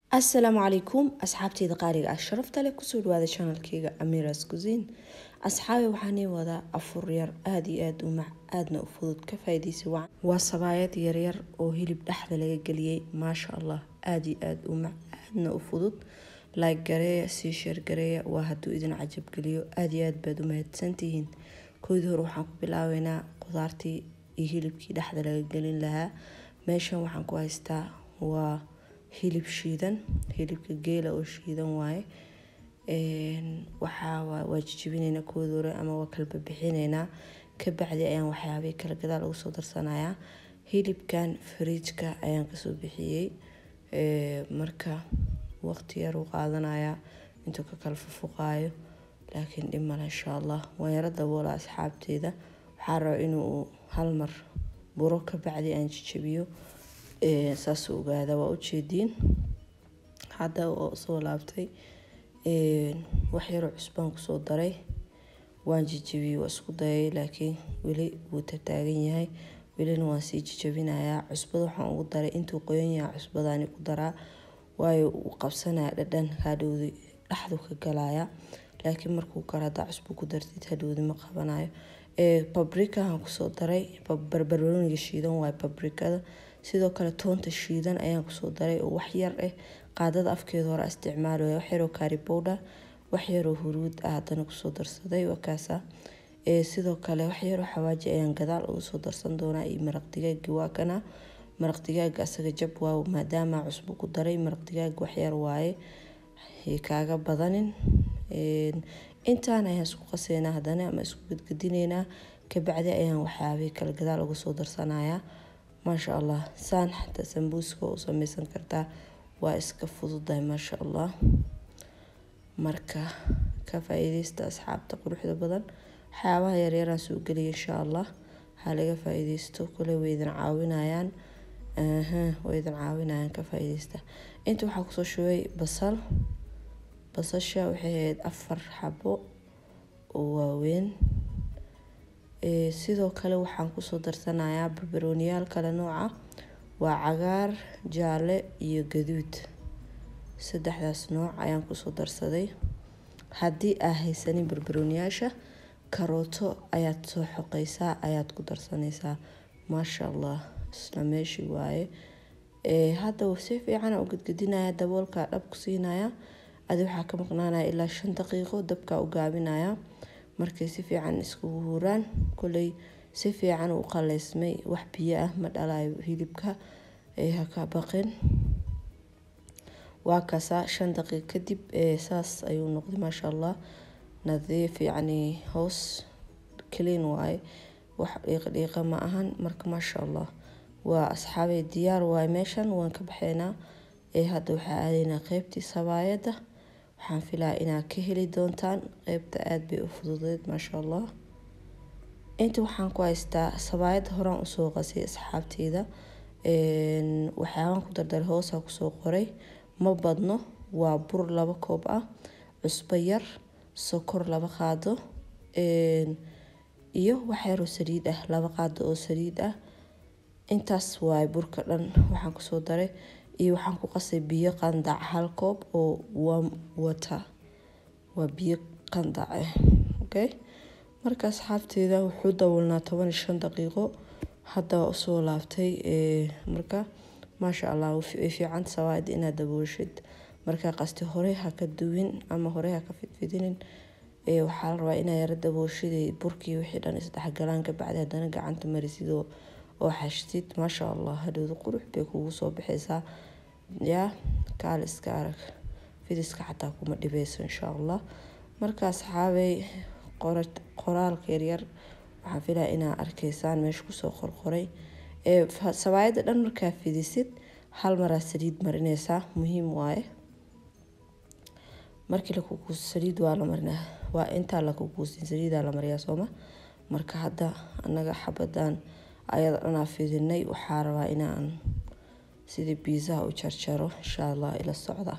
asalaamu calaykum asxaabteyda qaaliga ah sharafta leh kusoo dhawaada chanalkeyga amiras kusin asxaabi waxaanii wadaa afur yar aada iyo aada u mac aadna u fudud ka faaideysa wacan waa sabaayad yaryar oo hilib dhexda laga geliyey maasha allah aada iyo aada u mac aadna u fudud like gareeya sii sheer gareeya waa hadduu idin cajab geliyo aada iyo aad baad u mahadsantihiin koodii hore waxaan ku bilaabeynaa qudaartii iyo hilibkii dhexda laga gelin lahaa meeshan waxaan ku haystaa waa hilib shiidan hilibka geela oo shiidan waaye waxaa waa jijibinaynaa koodi hore ama waa kalba bixineynaa kabacdi ayaan waxyaabihii kala gadaal ugu soo darsanayaa hilibkan fariijka ayaan kasoo bixiyey marka waqti yar uu qaadanayaa intuu ka kala fufuqaayo laakiin dhib male insha allah waan yaro daboola asxaabteeda waxaa raba inuu hal mar buro kabacdi aan jijabiyo saas ogaada waa ujeediin hadda oo soo laabtay wax yaroo cusbaan kusoo daray waan jijabiyey waa isku dayay laakiin weli wuu tataagan yahay welina waan sii jijabinayaa cusbada waxaan ugu daray intuu qoyan yahay cusbadaani ku daraa waayo uu qabsanaya dhadhan hadhowdi dhexdu ka galaya laakiin markuu karo haddaa cusbo ku dartid hadhowdi ma qabanayo babrikahan kusoo daray barbarooniga shiidan waayo babrikada sidoo kale toonta shiidan ayaan kusoo daray oo wax yar ah qaadada afkeeda hore isticmaalaya wax yaroo kaaribowdha wax yaroo huruud ah haddana kusoo darsaday wakaasa sidoo kale wax yaroo xawaaji ayaan gadaal ugu soo darsan doonaa iyo maraq digaagi waa kana maraq digaaga asaga jab waa maadaama cusbo ku daray maraq digaaga wax yar waaye kaaga badanin intaan ayaan isku qaseynaa haddana ama isku gadgadineynaa kabacdi ayaan waxyaabihii kale gadaal uga soo darsanayaa maasha allah saan xataa sambuuska u sameysan kartaa waa iska fududahay maasha allah marka ka faa-iideysta asxaabta quruxda badan waxyaabaha yaryaraan soo geliya insha allah ha laga faa-iideysto kule way idin caawinayaan way idin caawinayaan ka faa-iideysta inta waxaa kusoo shubay basal basasha waxay ahayd afar xabo oo waaweyn sidoo kale waxaan kusoo darsanayaa barbarooniyaal kale nooca waa cagaar jaale iyo gaduud saddexdaas nooc ayaan kusoo darsaday haddii aa haysanin barbarooniyaasha karooto ayaad soo xoqeysaa ayaad ku darsanaysaa maasha allah isla meeshii waaye hadda si fiicana u gadgadinaya daboolka dhab ku siinaya adi waxaa ka maqnaanaya ilaa shan daqiiqo dabkaa u gaabinaya markay si fiican iskugu huraan koley si fiican u qaleysmay wax biyo ah ma dhalayo hilibka haka baqin waa kasaa shan daqiiq kadib saas ayuu noqday maasha allah nadiif yacni hoos clean waaye wax dhiiqa dhiiqa ma ahan marka maasha allah waa asxaabey diyaar waaye meeshan waan ka baxeynaa hadda waxaa aadaynaa qeybtii sabaayadda waxaan filaa inaad ka heli doontaan qeybta aada bay u fududeed maasha allah inta waxaan ku haystaa sabaayadda horaan usoo qasay asxaabteyda waxyaabaan ku dardaray hoosaa kusoo qoray ma badno waa bur laba koob ah cusbo yar sokor laba qaado iyo waxyaroo saliid ah laba qaado oo saliid ah intaas waaye burka dhan waxaan kusoo daray iyo waxaan ku qasay biyo qandac hal koob oo warm water waa biyo qandac ah okay marka asxaabteeda wuxuu daboolnaa toban iyo shan daqiiqo hadda waa usoo laabtay marka maasha allah way fiican sawaayada inaad daboolshid markaa qasti hore ha ka duwin ama hore ha ka fidfidinin waxaa la rabaa inaa yaro daboolshid burkii wixii dhan isdhexgalaan kabacdi haddana gacanta marisid oo xashtid maasha allah hadhowda qurux bay kugu soo baxaysaa yaa kaal iska arag fidiska xataa kuma dhibeyso insha allah marka asxaabey qoraalka yaryar waxaan filaya inaa arkeysaan meesha kusoo qorqoray sabaayadda dhan markaa fidisid hal maraa saliid marineysaa muhiim waaye markii lakukuuso saliid waa la marinaa waa intaa lakukuusin saliidaa la mariyaa sooma marka hadda anaga xabadan ayada dhanaa fidinay waxaa rabaa inaan sidii biisaha u jarjaro insha allah ila socda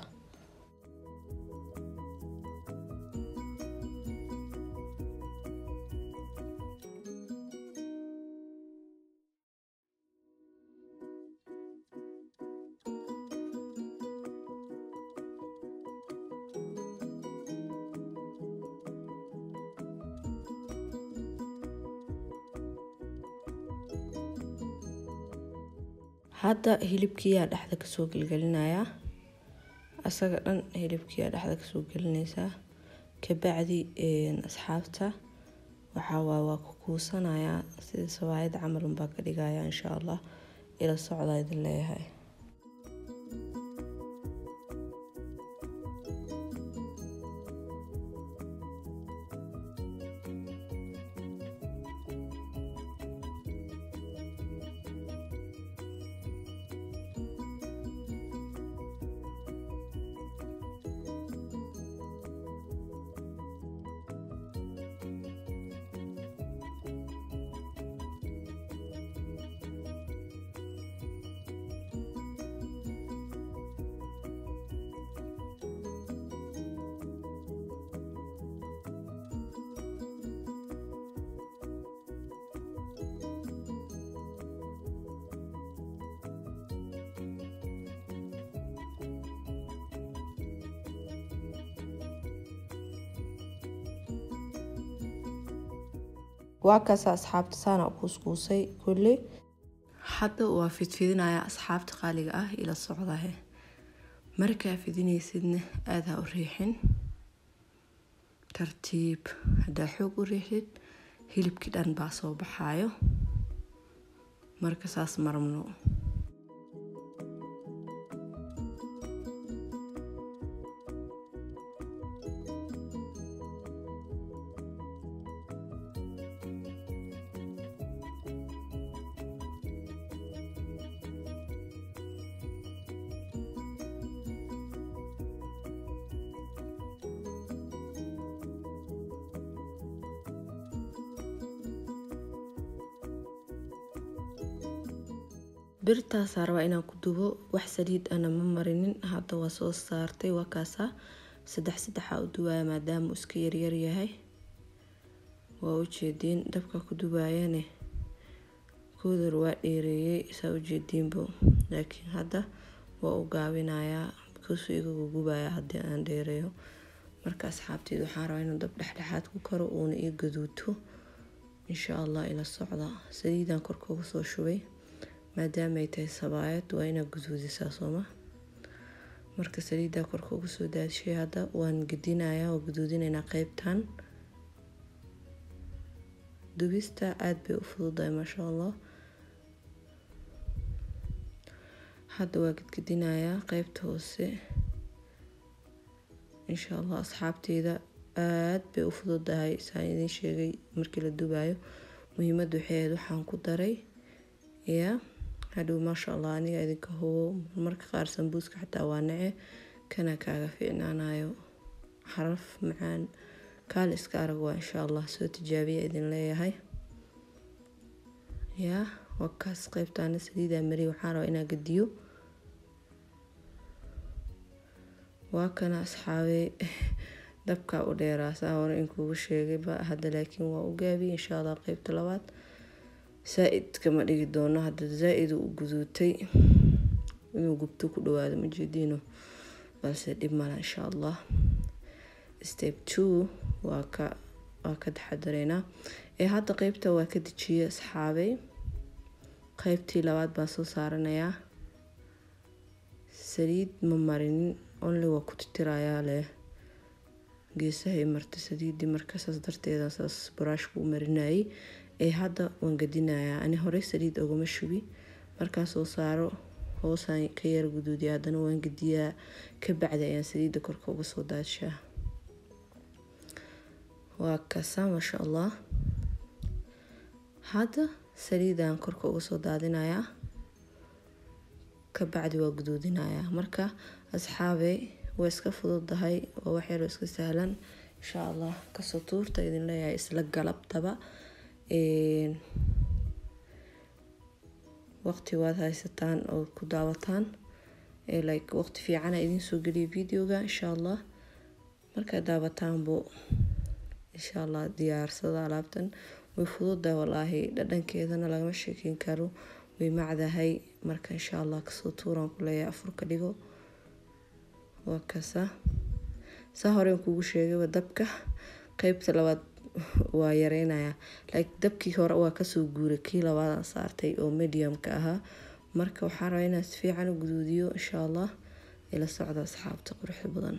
hadda hilibkiiyaa dhexda kasoo gelgelinayaa asaga dhan hilibkiiyaa dhexda kasoo gelinaysaa kabacdi asxaabta waxaa waay waa ku kuusanayaa sida sawaayad camal unbaa ka dhigaya insha allah ila socdaa idin leeyahay waa kaasa asxaabta saana u kuuskuusay kulli hadda waa fidfidinayaa asxaabta qaaliga ah ila socdahe markaa fidinaysidna aada ha u riixin tartiib haddaa xoog u riixid hilibkii dhan baa soo baxaayo marka saas marabno birtaasaa rabaa inaan ku dubo wax saliid ana ma marinin hadda waa soo saartay waa kaasaa saddex saddexaa u dubaaya maadaama uu iska yaryar yahay waa ujeediin dabka ku dubaayane koodar waa dheereeyey saa ujeediinbo laakiin hadda waa u gaabinayaa bikaasu igagu gubaya haddii aan dheereeyo marka asxaabteed waxaan rabaa inuu dab dhexdhexaad ku karo uuna ii gaduuto insha allah ila socda saliidaan korka uga soo shubay maadaama ay tahay sabaayad waa inaad guduudisaa sooma marka saliiddaa korka uga soo daadishay hadda waan gedinayaa waa guduudinaynaa qeybtan dubista aada bay u fududahay maasha allah hadda waa gedgedinayaa qeybta hoose insha allah asxaabteyda aada bay u fududahay saan idiin sheegay markii la dubayo muhiimadda waxay ahayd waxaan ku daray ya hadhow maasha allah aniga idinka hubo marka qaar sambuuska xataa waa nace kana kaaga fiicnaanayo xaraf macaan kaal iska arag waa insha allah soo tijaabiya idin leeyahay ya waa kaas qeybtaana saliidaa mariy waxaan rabaa inaa gediyo waa kana asxaabey dabkaa u dheeraa saa hore inkuugu sheegayba hadda laakiin waa u gaabiyey insha allah qeybta labaad saa-id kama dhigi doono hadda zaa-id u guduutay inuu gubto ku dhawaado ma jeediino balse dhib mala insha allah step two waa ka waa ka taxadareynaa ee hadda qeybta waa ka dejiyey asxaabey qeybtii labaad baan soo saaranayaa saliid ma marinin only waa ku titirayaa leh geesahay marta saliidii marka saas darteeda saas baraashku u marinayay ee hadda waan gadinayaa ani horey saliid ogama shubi markaan soo saaro hoosaan ka yara guduudiya haddana waan gediyaa ka bacdi ayaan saliidda korka uga soo daadshaa waa kasaa maasha allah hadda saliidaan korka uga soo daadinayaa ka bacdi waa guduudinayaa marka asxaabey waa iska fududahay waa wax yaroo iska sahlan insha allah kasoo tuurta idin leeyahay isla galabtaba waqti waad haysataan oo ku daawataan like waqti fiicana idiin soo geliya videoga insha allah markaad daawataanbo insha allah diyaarsada alaabtan way fududahay walaahi dhadhankeedana lagama sheekeyn karo way macdahay marka insha allah kasoo tuuraan ku leeyahay afurka dhigo waa kasa saa horeen kugu sheegayba dabka qeybta labaad waa yareynayaa like dabkii hore waa kasoo guuray kii labaadaan saartay oo mediumka ahaa marka waxaan rabaa inaan si fiican u guduudiyo insha allah ila socda asxaabta quruxda badan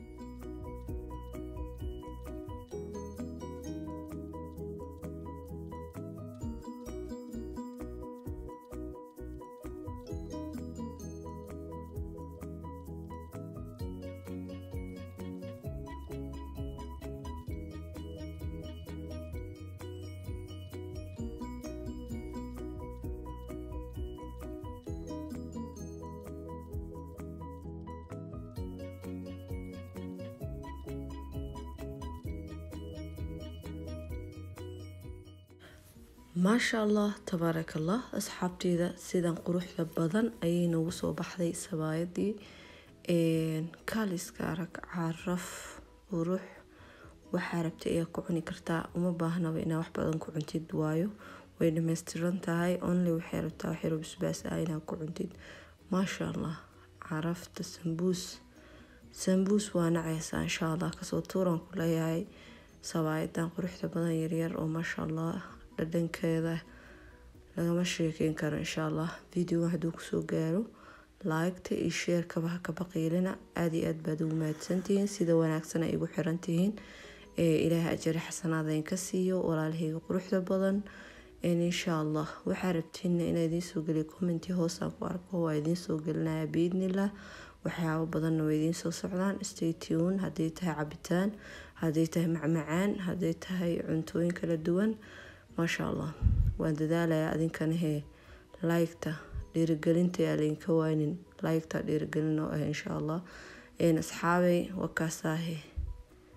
maasha allah tabaaraka allah asxaabteyda sidan quruxda badan ayay noogu soo baxday sabaayadii kaaliska arag caraf qurux waxaa rabta ayaa ku cuni kartaa uma baahnaba inaa wax badan ku cuntid waayo way dhameystiran tahay only waxay rabtaa waxyaro basbaas ah inaa ku cuntid maasha allah carafta sambuus sambuus waa nacaysaa insha allah kasoo tuuran ku leeyahay sabaayadan quruxda badan yaryar oo maasha allah dhadhankeeda lagama sheekeyn karo insha allah videoga hadduu kusoo gaaro laagta iyo sheerkaba ha ka baqiilina aada iyo aad baad ugu mahadsantihiin sida wanaagsan ay igu xiran tihiin ilaahay ajari xasanaada inka siiyo walaalahayga quruxda badan insha allah waxaa rabtiina inaa idiin soo geliyo commenti hoosaan ku arko waa idiin soo gelinaya biidnillah waxyaabo badanna waa idiin soo socdaan stay tune hadday tahay cabitaan hadday tahay macmacaan hadday tahay cuntooyin kala duwan maasha allah waan dadaalayaa adinkana hee laygta dhiirigelinta yaa laydinka waynin laygta dhiirigelin oo ah insha allah asxaabay wakaasaahe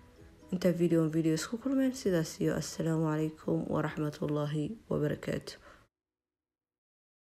intaa video video isku kulmeen sidaas iyo assalaamu calaykum waraxmatullaahi wabarakaatu